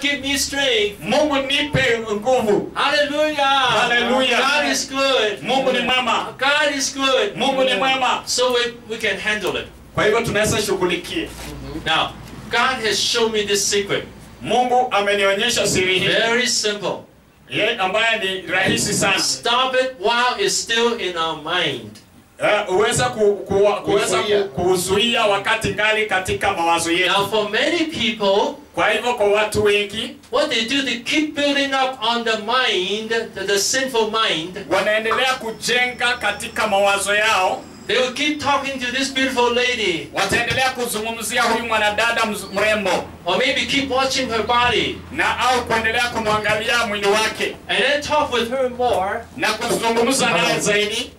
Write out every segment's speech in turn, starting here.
give me strength. Mungu nipe nguvu. Hallelujah. Hallelujah. God is good. Mungu ni mwema. God is good. Mungu ni mwema. So we, we can handle it. Kwa hivyo tunaweza shughulikia. Now, God has shown me this secret. Mungu amenionyesha siri hii Very simple. ye ambaye ni rahisi sana. Stop it while it's still in our mind. Eh, uweza ku, ku, kuweza Kuzuia. ku, kuzuia wakati ngali katika mawazo yetu. Now, for many people, Kwa hivyo kwa watu wengi what they do, they keep building up on the mind, the, the sinful mind. wanaendelea kujenga katika mawazo yao, They will keep talking to this beautiful lady, wataendelea kuzungumzia huyu mwanadada mz- mrembo or maybe keep watching her body, na au kuendelea kumwangalia mwili wake and then talk with her more. na kuzungumza naye zaidi,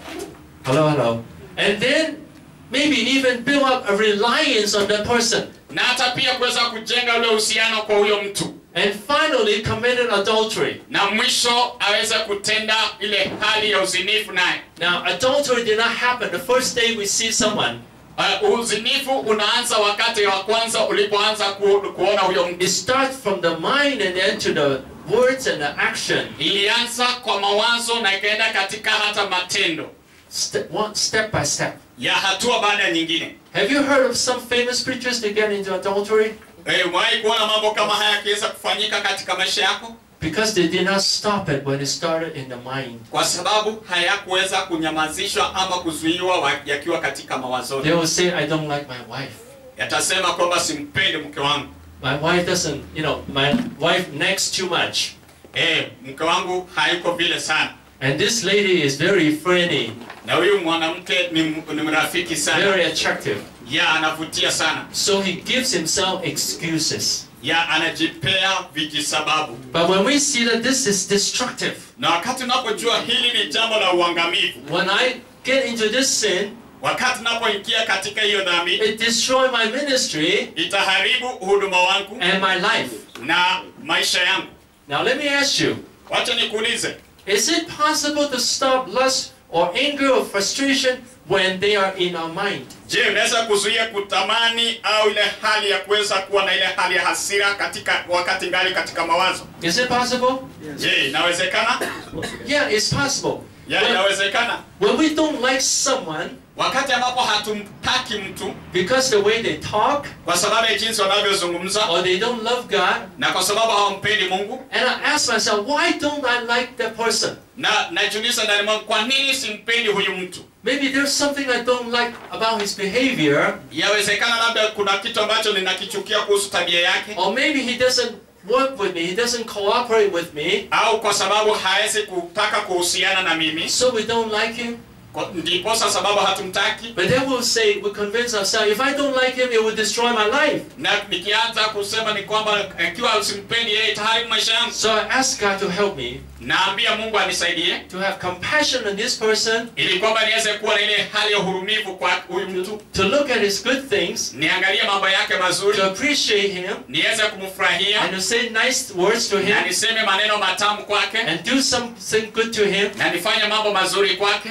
Hello, hello. And then maybe even build up a reliance on that person. na hata pia kuweza kujenga ule uhusiano kwa huyo mtu, And finally committed adultery. na mwisho aweze kutenda ile hali ya uzinifu naye. Now, adultery did not happen the first day we see someone. Uh, uzinifu unaanza wakati wa kwanza ulipoanza ku, kuona huyo mtu. It starts from the mind and then to the words and the action. Ilianza kwa mawazo na ikaenda katika hata matendo Step, one, step by step. ya hatua baada ya nyingine. Have you heard of some famous preachers that get into adultery? Eh, umewahi kuona mambo kama haya yakiweza kufanyika katika maisha yako? Because they did not stop it when it started in the mind. Kwa sababu hayakuweza kunyamazishwa ama kuzuiwa wa- yakiwa katika They mawazoni. will say, I don't like my wife. Yatasema kwamba simpendi mke wangu, My wife doesn't, you know, my wife nags too much. eh, mke wangu hayuko vile sana, And this lady is very friendly, na huyu mwanamke ni, m- ni mrafiki sana, very attractive. ya anavutia sana, So he gives himself excuses. ya anajipea vijisababu. But when we see that this is destructive, Na wakati unapojua hili ni jambo la uangamivu, when I get into this sin, wakati unapoingia katika hiyo dhambi, it destroys my ministry itaharibu huduma wangu and my life. na maisha yangu. Now let me ask you, Wacha nikuulize, is it possible to stop lust or anger or frustration when they are in our mind? je, unaweza kuzuia kutamani au ile hali ya kuweza kuwa na ile hali ya hasira katika wakati ngali katika mawazo? Is it possible? Je, inawezekana? Yeah, it's possible. Ya, When, inawezekana. when we don't like someone Wakati ambapo hatumtaki mtu because the way they talk kwa sababu ya jinsi wanavyozungumza or they don't love God, na kwa sababu hawampendi Mungu, and I ask myself, why don't I like that person? na najiuliza ndani mwangu, kwa nini simpendi huyu mtu? Maybe there's something I don't like about his behavior, Yawezekana labda kuna kitu ambacho ninakichukia kuhusu tabia yake, or maybe he doesn't work with me, he doesn't cooperate with me, au kwa sababu hawezi kutaka kuhusiana na mimi, so we don't like him. kwa- ndiposa sababu hatumtaki. But then we'll say, we convince ourselves, if I don't like him, it will destroy my life. Na nikianza kusema ni kwamba ikiwa simpendi yeye itaharibu maisha yangu, So I ask God to help me naambia Mungu anisaidie to have compassion on this person, ili kwamba niweze kuwa na ile hali ya uhurumivu kwa huyu mtu, to look at his good things, niangalie mambo yake mazuri, to appreciate him, niweze kumfurahia and to say nice words to na him, niseme maneno matamu kwake and do something good to him, na nifanye mambo mazuri kwake.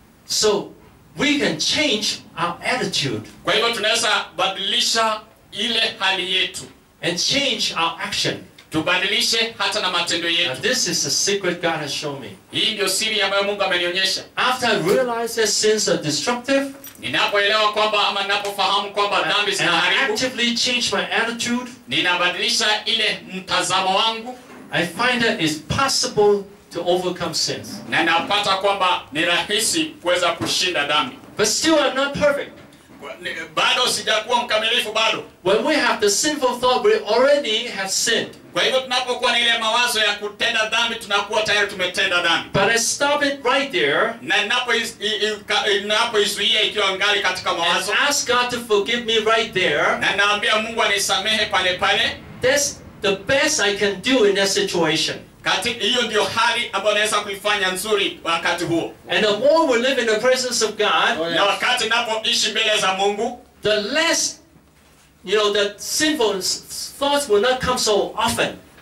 so we can change our attitude Kwa hivyo tunaweza badilisha ile hali yetu, and change our action. tubadilishe hata na matendo Now, yetu. this is the secret God has shown me. Hii ndio siri ambayo Mungu amenionyesha. After I realize that sins are destructive, Ninapoelewa kwamba ama ninapofahamu kwamba dhambi and I zinaharibu, actively change my attitude, ninabadilisha ile mtazamo wangu I find that it's possible to overcome sins. na napata kwamba ni rahisi kuweza kushinda dhambi. But still, I'm not perfect. Ni- Bado sijakuwa mkamilifu bado. When we have the sinful thought, we already have sinned. Kwa hivyo tunapokuwa na ile mawazo ya kutenda dhambi, tunakuwa tayari tumetenda dhambi, But I stop it right there na ninapoiz- i- i- ka- ninapoizuia ikiwa ngali katika and mawazo, ask God to forgive me right there. na naambia Mungu anisamehe pale pale. That's the best I can do in that situation. Kati hiyo ndio hali ambayo naweza kuifanya nzuri wakati huo, And the more we live in the presence of God, Oh, na wakati napoishi mbele za Mungu, the less, you know, the sinful s- thoughts will not come so often.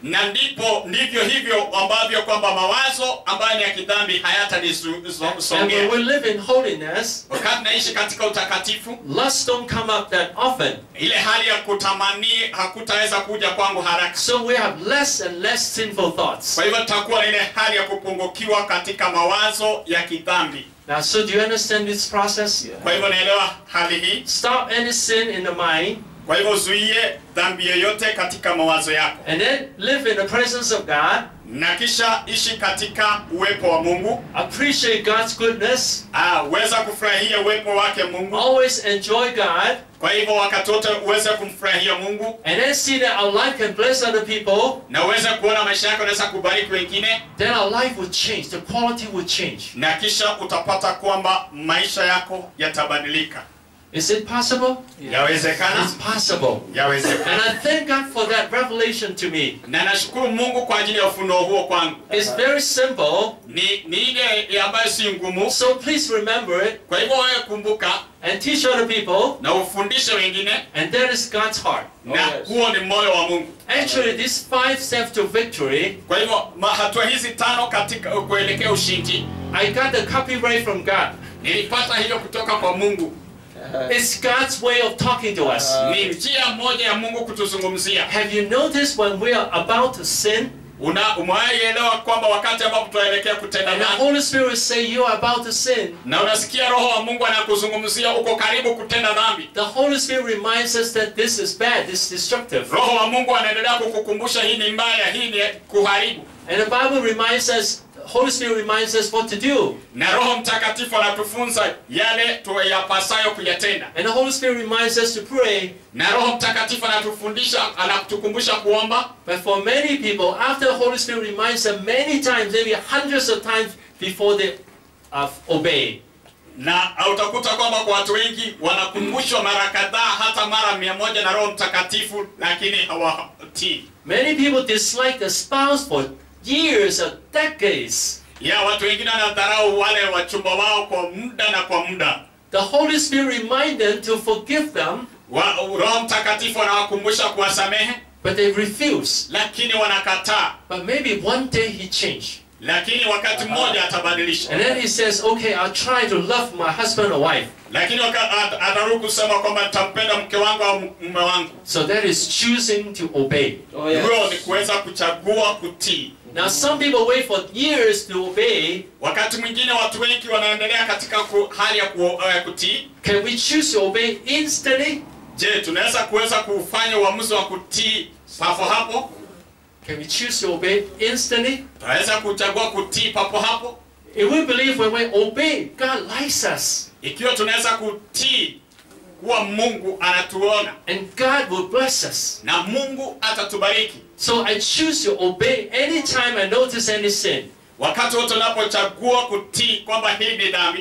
na ndipo ndivyo hivyo ambavyo kwamba mawazo ambayo ni ya kidhambi And when hayatanisongea we live in holiness, wakati naishi katika utakatifu lust don't come up that often. ile hali ya kutamani hakutaweza kuja kwangu haraka So we have less and less sinful thoughts. kwa hivyo tutakuwa na ile hali ya kupungukiwa katika mawazo ya kidhambi Now, so do you understand this process? kwa hivyo naelewa hali hii Stop any sin in the mind kwa hivyo zuie dhambi yoyote katika mawazo yako and then live in the presence of God. na kisha ishi katika uwepo wa mungu Appreciate God's goodness. Ah, uweza kufurahia uwepo wake mungu Always enjoy God. kwa hivyo wakati wote uweze kumfurahia mungu And then see that our life can bless other people. na uweze kuona maisha yako yanaweza kubariki wengine Then our life will change. The quality will change. na kisha utapata kwamba maisha yako yatabadilika Is it possible? yawezekana It's possible. yawezekana And I thank God for that revelation to me. na nashukuru mungu kwa ajili ya ufunuo huo kwangu It's very simple. ni, ni ile ambayo si ngumu So please remember it kwa hivyo wewe kumbuka and teach other people. na ufundishe wengine And that is God's heart. na huo ni moyo wa mungu Actually, these five steps to victory, kwa hivyo ma- hatua hizi tano katika kuelekea ushindi I got the copyright from God. nilipata hiyo kutoka kwa mungu It's God's way of talking to us. ni njia moja ya mungu kutuzungumzia Have you noticed when we are about to sin una umewaielewa kwamba wakati ambapo tunaelekea kutenda and the dhambi Holy Spirit will say you are about to sin? na unasikia roho wa mungu anakuzungumzia uko karibu kutenda dhambi The Holy Spirit reminds us that this is bad, this is destructive. roho wa mungu anaendelea kukukumbusha hii ni mbaya hii ni kuharibu And the Bible reminds us, Holy Spirit reminds us what to do. na roho mtakatifu anatufunza yale tuyapasayo kuyatenda And the Holy Spirit reminds us to pray. na roho mtakatifu anatufundisha anatukumbusha kuomba But for many people, after the Holy Spirit reminds them many times, maybe hundreds of times before they uh, obey. na utakuta kwamba kwa watu wengi wanakumbushwa mara kadhaa hata mara mia moja na roho mtakatifu lakini hawatii Many people dislike the spouse for years or decades. ya watu wengine wanadharau wale wachumba wao kwa muda na kwa muda The Holy Spirit reminds them to forgive them, wa, roho mtakatifu anawakumbusha kuwasamehe but they refuse. lakini wanakataa But maybe one day he changed. lakini wakati mmoja atabadilisha And then he says, okay, I'll try to love my husband or wife. lakini waka- at- atarudi kusema kwamba nitampenda mke wangu au mume wangu So that is choosing to obey. Oh, yes. huyo ni kuweza kuchagua kutii Now, some people wait for years to obey. wakati mwingine watu wengi wanaendelea katika ku, hali ya ku, uh, kutii Can we choose to obey instantly? je tunaweza kuweza kufanya uamuzi wa kutii papo hapo Can we choose to obey instantly? tunaweza kuchagua kutii papo hapo If we believe when we obey, God likes us. ikiwa tunaweza kutii kuwa mungu anatuona And God will bless us. na mungu atatubariki So I choose to obey anytime I notice any sin. wakati wote unapochagua kutii kwamba hii ni dhambi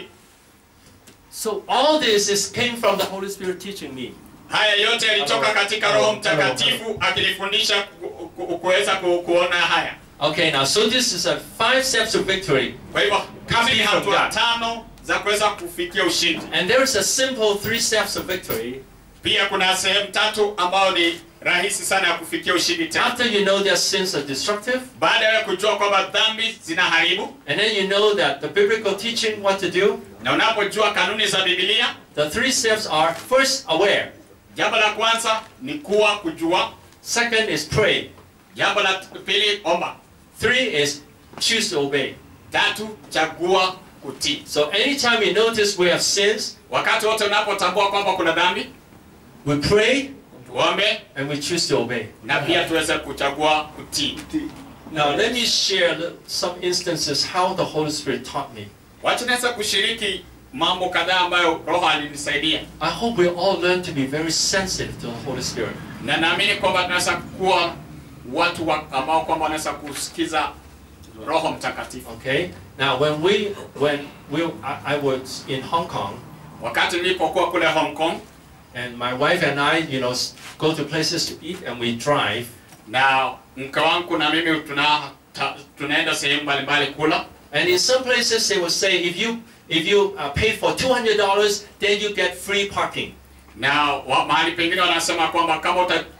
So all this is came from the Holy Spirit teaching me. haya yote yalitoka katika roho mtakatifu akilifundisha ku- ku- kuweza ku, kuona haya Okay, now so this is a five steps of victory. kwa hivyo kama ni From hatua God. tano za kuweza kufikia ushindi And there is a simple three steps of victory. pia kuna sehemu tatu ambayo ni rahisi sana ya kufikia ushindi tena After you know that sins are destructive, baada ya kujua kwamba dhambi zinaharibu and then you know that the biblical teaching what to do, na unapojua kanuni za bibilia the three steps are first aware, jambo la kwanza ni kuwa kujua second is pray, jambo la pili omba three is choose to obey. tatu chagua kutii So anytime you notice we have sins, wakati wote unapotambua kwamba kuna dhambi we pray tuombe and we choose to obey. na pia tuweze kuchagua kutii Now let me share a little- some instances how the Holy Spirit taught me. wacha naweza kushiriki mambo kadhaa ambayo roho alinisaidia I hope we all learn to be very sensitive to the Holy Spirit. na naamini kwamba tunaweza kuwa watu wa, ambao kwamba wanaweza kusikiza roho mtakatifu Okay. Now when we when we I, I was in Hong Kong wakati nilipokuwa kule hong kong and my wife and I, you know, s- go to places to eat and we drive. na mke wangu na mimi tuna, ta, tunaenda sehemu mbalimbali kula And in some places they will say if you if you uh, pay for two hundred dollars, then you get free parking. na wa, mahali pengine wanasema kwamba kama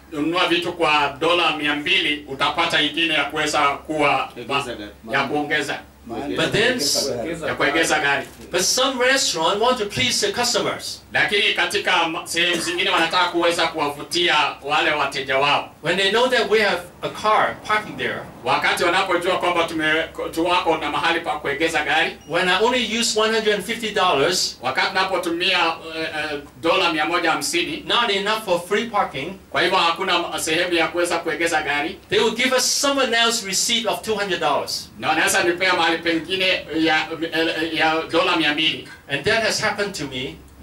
nunua vitu kwa dola mia mbili utapata ingine ya kuweza kuwa Kuongeza gari. ya kuongeza But then- ya kuegeza gari But some restaurant want to please the customers. lakini katika ma- sehemu zingine wanataka kuweza kuwavutia wale wateja wao When they know that we have a car parking there, wakati wanapojua kwamba tume tu wako na mahali pa kuegeza gari when I only use $150, wakati napotumia uh, uh, dola mia moja hamsini not enough for free parking, kwa hivyo hakuna sehemu ya kuweza kuegeza gari they will give us someone else receipt of $200. na wanaweza nipea mahali pengine ya, ya dola mia mbili And that has happened to me